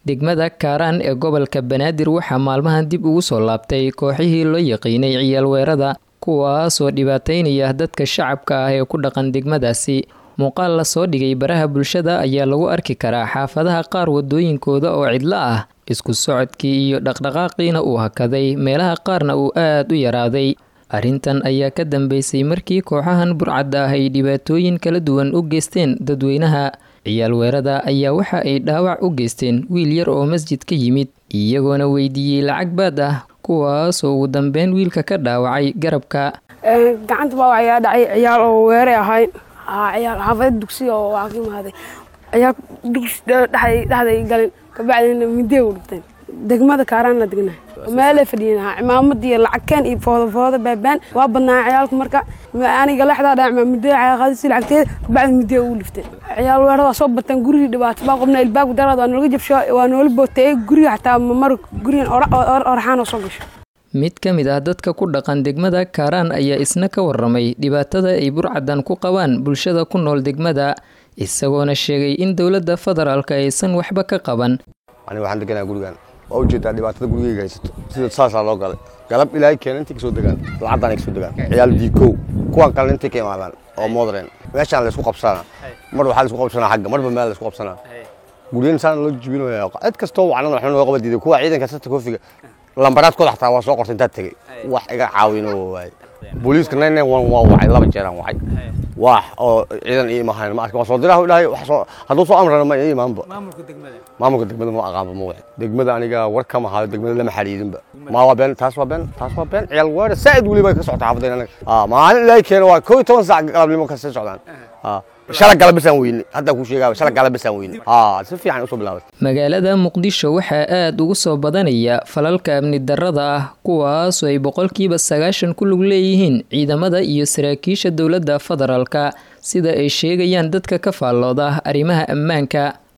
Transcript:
degmada kaaraan ee gobolka banaadir waxaa maalmahan dib ugu soo laabtay kooxihii loo yaqiinay ciyaal weerada kuwaasoo dhibaataynaya dadka shacabka ah ee ku dhaqan degmadaasi muuqaal lasoo dhigay baraha bulshada ayaa lagu arki karaa xaafadaha qaar wadooyinkooda oo cidlo ah isku socodkii iyo dhaqdhaqaaqiina uu hakaday meelaha qaarna uu aad u yaraaday arrintan ayaa ka dambeysay markii kooxahan burcadda ah ay dhibaatooyin kala duwan u geysteen dadweynaha ciyaal weerada ayaa waxa ay dhaawac u geysteen wiil yar oo masjid ka yimid iyagoona weydiiyey lacag baad ah kuwaasoo ugu dambeyn wiilka ka dhaawacay garabka gacanta baa ayaa dhacay ciyaal oo weeray ahay ciyaal xaafada dugsiga oo waa ka imaaday ciyaal dugsi dhexday galin kabacdina midee u dhigteen degmada kaaraan la degnahay meelay fadhiyeen cimaamad iyo lacagkeen iyo foodafooda baabaan waa badnaa ciyaalku marka aniga lexdaa dhac midee qaadisi lacagteeda kabacdi midee u dhifteen ciyaal weerada waa soo bateen gurigii dhibaato baa qobna ilbaabka daraad waa nooga jabsho waa noola booteeyey guriga xataa mar gurigan oraxaan oo soo gasho mid ka mid ah dadka ku dhaqan degmada kaaraan ayaa isna ka waramay dhibaatada ay burcadan ku qabaan bulshada ku nool degmada isagoona sheegay in dowladda federaalka aysan waxba ka qaban aniga waxaan deganaa gurigan waa ujeedaa dhibaatada gurigeyga haysato sida saasaa loo galay galab ilaahay keena intay kasoo degaan lacagdan ay kasoo degaan ciyaal diikow kuwan kalena intay ka imaadaan oo modern meeshaan laysku qabsanaa mar waxaa laysku qabsanaa xagga marba meel laysku qabsanaa guryan saan loo jibinaya cid kastoo wacnan waxna loo qaba diiday kuwa ciidanka sata koofiga lambaraadkooda xataa waa soo qortay intaad tegey wax iga caawino waaye booliiska nine nine one waa wacay laba jeeraan wacay wax oo ciidan ii imahayn ma arkin waa soo diraha dhahay wax soo hadduu soo amrana ma ii imaanba maamulka degmada ma aqaanba ma wixi degmada aniga war kama hayo degmada lama xariidinba ma waa been taas waa been taas waa been ciyaal weera saa'id weliba ka socota xaafadeen anaga maalin ilaahay keena waa koo iyo toban saac galabnimo ka sii socdaan shala galabisaan weyne hadda ku sheegaa shala galabisaan weyne si fiican usoo bilaabatay magaalada muqdisho waxaa aada ugu soo badanaya falalka amni darrada ah kuwaasoo ay boqolkiiba sagaashan ku lug leeyihiin ciidamada iyo saraakiisha dowladda federaalka sida ay sheegayaan dadka ka faallooda arrimaha ammaanka